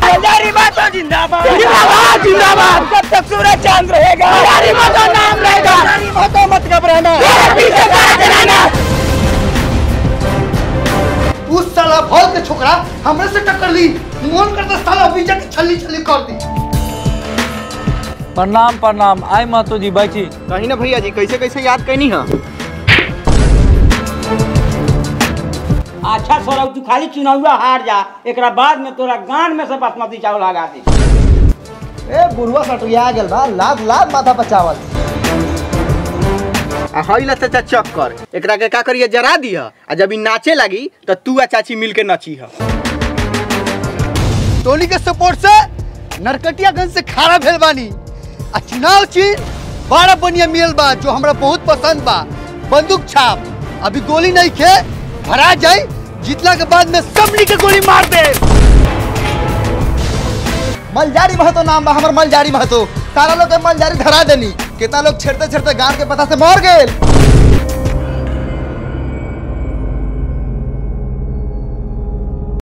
मलयारी माता जिंदाबाद जिंदाबाद, जिंदाबाद। जब तक सूरज चांद रहेगा मलयारी माता नाम रहेगा। मलयारी माता मत घबराना तेरे पीछे खड़ा रहना। उस साला भौल के छोकरा हमरे से टक्कर ली मन करता साला बीजा के छल्ली छल्ली कर दी प्रणाम प्रणाम आय महतो जी बैठी कहीं ना भैया जी कैसे कैसे याद कैनी है अच्छा सौरभ तू खाली चुनावा हार जा एकरा बाद में तोरा गान में से बासमती चावल लगा दी ए बुढ़वा सटुया गेल बा लाद लाद माथा पर चावल आ हईला चाचा चक्कर एकरा के का करिए जरा दिया आ जब ई नाचे लगी तो तू आ चाची मिल के नची है टोली के सपोर्ट से नरकटियागंज से खारा भेल बानी आ चुनाव चिन्ह बारह बनिया मिलल बा जो हमरा बहुत पसंद बा बंदूक छाप अभी गोली नहीं खे भरा जाए जीतला के बाद में सबनी के गोली मार दे मलजारी महतो नाम बा हमर मलजारी महतो सारा लोग के मलजारी धरा देनी कितना लोग छेड़ते छेड़ते गांव के पता से मर गए